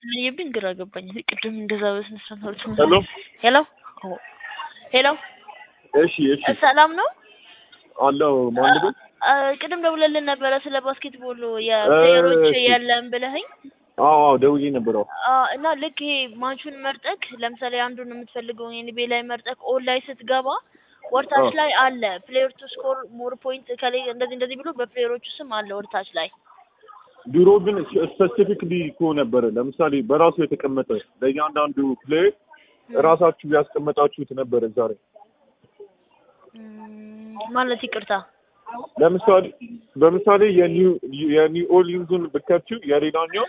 የብኝ ግራ ገባኝ። ቅድም እንደዛ በስነ ስርዓት ሄሎ ሄሎ ሄሎ እሺ እሺ ሰላም ነው? አለው ማን ልበል? አ፣ ቅድም ደውለልን ነበረ ስለ ባስኬትቦል የፕሌየሮች እሺ። የለም ብለኸኝ አዎ አዎ ደውዬ ነበር። አዎ አ፣ እና ልክ ይሄ ማቹን መርጠክ ለምሳሌ አንዱን የምትፈልገውን ኤንቢኤ ላይ መርጠክ ኦል ላይ ስትገባ ወርታች አዎ። ላይ አለ ፕሌየር ቱ ስኮር ሞር ፖይንት ከላይ እንደዚህ እንደዚህ ብሎ በፕሌየሮቹ ስም አለ ወርታች ላይ ድሮ ግን ስፔሲፊክሊ እኮ ነበረ። ለምሳሌ በራሱ የተቀመጠ ለእያንዳንዱ ፕሌየር ራሳችሁ ያስቀመጣችሁት ነበረ። ዛሬ እም፣ ማለት ይቅርታ ለምሳሌ በምሳሌ የኒው የኒው ኦርሊንዙን ብከፍቺው የሌላኛው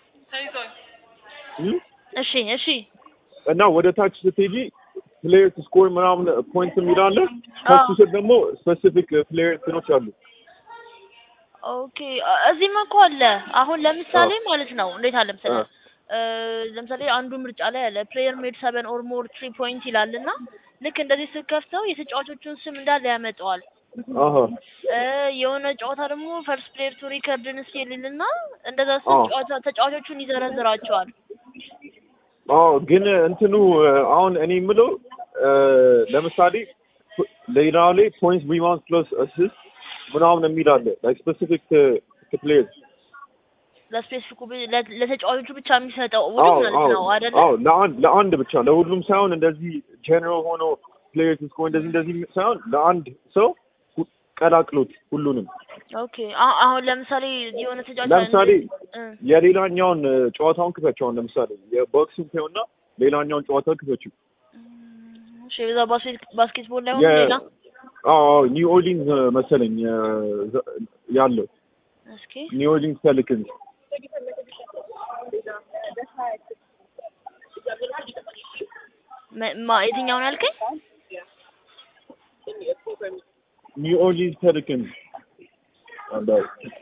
እም፣ እሺ እሺ እና ወደ ታች ስትሄጂ ፕሌየር ስኮር ምናምን ፖይንት የሚላለ ከሱ ስር ደግሞ ስፔሲፊክ ፕሌየር እንትኖች አሉ። ኦኬ አ- እዚህም እኮ አለ። አሁን ለምሳሌ ማለት ነው እንዴት አለ መሰለህ አዎ። እ፣ ለምሳሌ አንዱ ምርጫ ላይ አለ ፕሌየር ሜድ ሰቨን ኦር ሞር ትሪ ፖይንት ይላል እና ልክ እንደዚህ ስትከፍተው የተጫዋቾቹን ስም እንዳለ ያመጣዋል። አሀ እ፣ የሆነ ጨዋታ ደግሞ ፈርስት ፕሌየር ቱ ሪከርድን ስኪል ይልና እንደዛ ስም አዎ። ጨዋታ ተጫዋቾቹን ይዘረዝራቸዋል። አዎ ግን እንትኑ አሁን እኔ የምለው እ፣ ለምሳሌ ሌላው ላይ ፖይንት ሪባውንድ ፕለስ አሲስት ምናምን የሚል አለ ላይክ ስፔሲፊክ ፕሌየር ለስፔሲፊኩ ብ- ለ- ለተጫዋቾቹ ብቻ የሚሰጠው አዎ ውድብ ማለት አዎ ነው አይደለ? አዎ ለአንድ ለአንድ ብቻ ለሁሉም ሳይሆን እንደዚህ ጀነራል ሆኖ ፕሌየር ስኮ እንደዚህ እንደዚህ ሳይሆን ለአንድ ሰው ሁ- ቀላቅሎት ሁሉንም ኦኬ አ- አሁን ለምሳሌ የሆነ ተጫዋች ለምሳሌ እ፣ የሌላኛውን እ፣ ጨዋታውን ክፈችው አሁን ለምሳሌ የቦክሲንግ ሆና ሌላኛውን ጨዋታ ክፈችው እሺ በዛ ባስኬት ባስኬትቦል ላይ ሆኖ የ- ሌላ አዎ ኒው ኦርሊንዝ መሰለኝ የ- ዘ- ያለው እስኪ ኒው ኦርሊንዝ ፔሊካንስ መ- ማ የትኛውን ያልከኝ? ኒው ኦርሊንዝ ፔሊካንስ አንዳው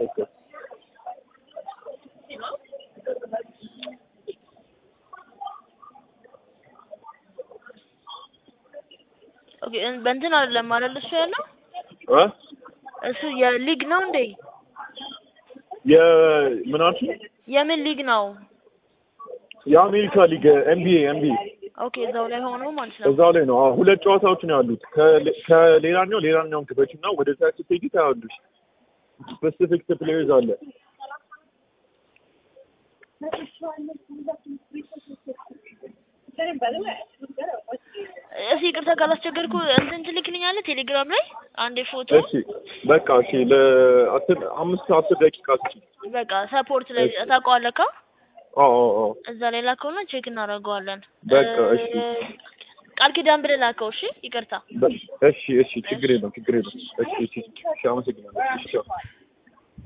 ኦኬ እን- በእንትን አይደለም አይደል እሱ ያለው እ እሱ የሊግ ነው እንዴ? የምናችሁ የምን ሊግ ነው? የአሜሪካ ሊግ ኤንቢኤ ኤንቢኤ ኦኬ እዛው ላይ ሆኖ ማለት ነው። እዛው ላይ ነው። አዎ ሁለት ጨዋታዎች ነው ያሉት። ከሌ- ከሌላኛው ሌላኛውን ክፈች እና ወደ ታች ስትሄጂ ታያለሽ። ስፔሲፊክ ፕሌየርዝ አለ። እሺ ይቅርታ ካላስቸገርኩ እንትን ትልክልኛለህ ቴሌግራም ላይ አንዴ ፎቶ እሺ በቃ እሺ ለአስር አምስት አስር ደቂቃ ስጪ። በቃ ሰፖርት ላይ እሺ። ታውቀዋለህ ካ አዎ አዎ አዎ እዛ ላይ ላከውና ቼክ እናደርገዋለን። በቃ እ፣ እሺ። ቃል ኪዳን ብለህ ላከው። እሺ ይቅርታ በ- እሺ እሺ ችግር የለም ችግር የለም። እሺ እሺ እሺ አመሰግናለሁ። እሺ ቻው።